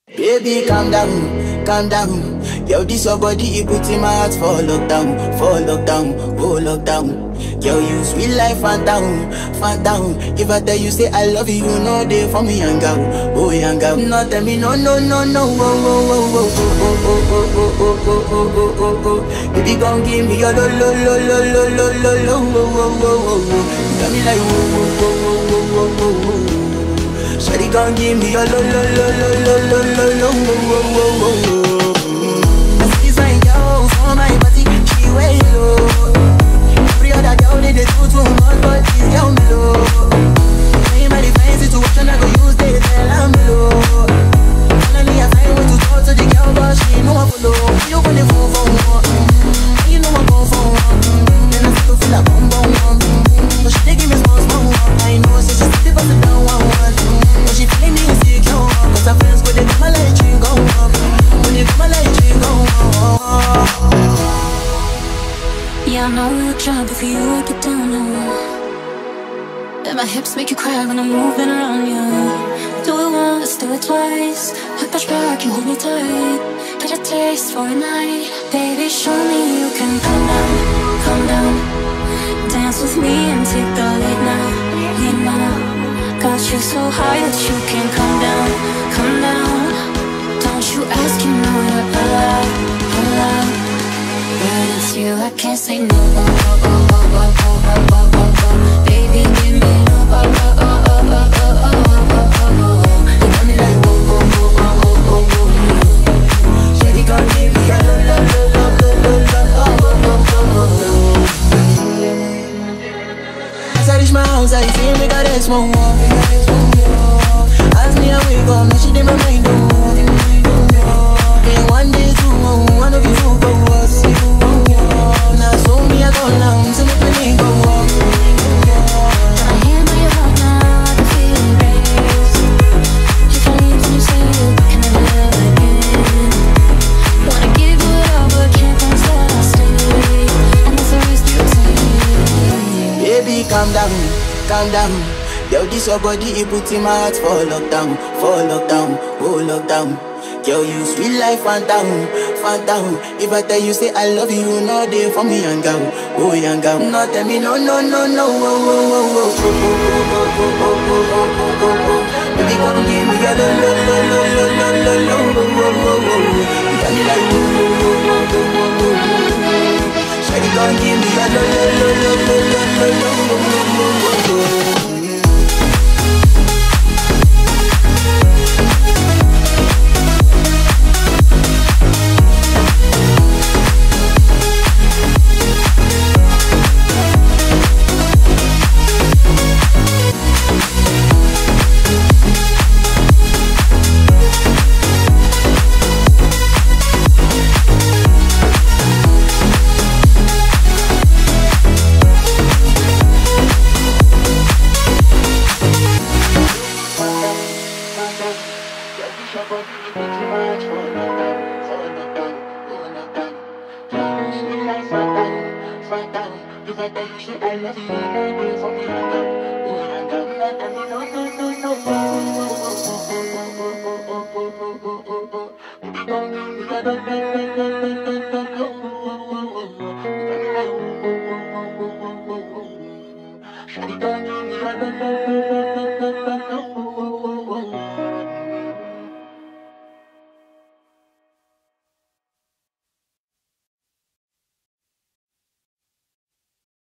Baby, calm down, calm down. Yo, this your body, it put in my heart for lockdown, for lockdown, oh lockdown. Yo, you sweet life, phantom, phantom. If I tell you say I love you, you know they for me, young girl, oh young girl. No, tell me no, no, no, no, oh, oh, oh, oh, oh, oh, oh, oh, oh, oh, oh, oh, oh, oh. Baby, gon' give me your lo, lo, lo, lo, lo, lo, lo, lo, oh, oh, oh, oh, oh. You got me like, oh, oh, oh, oh, oh, oh, oh, oh. Shawty gon' give me your lo lo lo lo lo lo lo lo wo wo wo wo wo. I see this fine girl for my party, she way low. Every other girl they dey do too much, but this girl me low. Ain't my define situation, I go use they tell I'm low. Finally I find way to talk to the girl, but she know I follow. You gonna phone for one, and you know I go for one. Then I start to feel like bum bum bum. So she dey give me small small one. I know, so she sit the bust it down one one. But she feeling insecure, cause her friends go they come my light ring go up. When they come my light ring go up. Yeah, I know we look shy, but for you I get down low. And my hips make you cry when I'm moving around you. Do it once, do it twice. I push back, you hold me tight. Get a taste for a night, baby. Show me you can calm down, calm down. Dance with me and take the lead now, lead now. Got you so high that you can't come down, come down. Don't you ask, you know you're allowed, allowed. But it's you, I can't say no. Oh, oh, oh, oh, oh, oh, oh, oh, oh. Baby, give me no. Oh, oh, oh, oh, oh, oh, oh, oh, oh, oh. You got me like whoa, whoa, whoa, whoa, whoa, whoa, whoa. Shawty gon' give me a lo lo lo lo lo lo lo oh oh oh oh oh. As I reach my house, I see me got a small wall. As me I wake up, now she dey my mind oh. Then one day two, oh, one of you two go was Now so me I go down, so make me go walk. I hear my heart now, I can feel it race. You can leave when you say you can never love again. Wanna give you it all, but can't promise that I'll stay. And that's the risk you take. Baby, calm down, calm down. Yo, this your body, it put in my heart for lockdown, for lockdown, oh lockdown. Yo, you sweet life, phantom, phantom. If I tell you say I love you, you know they for me, young girl, oh young girl. No, tell me no, no, no, no, oh, oh, oh, oh, oh, oh, oh, oh, oh, oh, oh, oh, oh, oh. Baby, come give me your lo, lo, lo, lo, lo, lo, lo, lo, oh, oh, oh, oh, oh. You got me like, oh, oh, oh, oh, oh, oh, oh, oh. Shawty gon' give me a lo lo lo lo lo lo lo lo lo lo lo lo Thank you.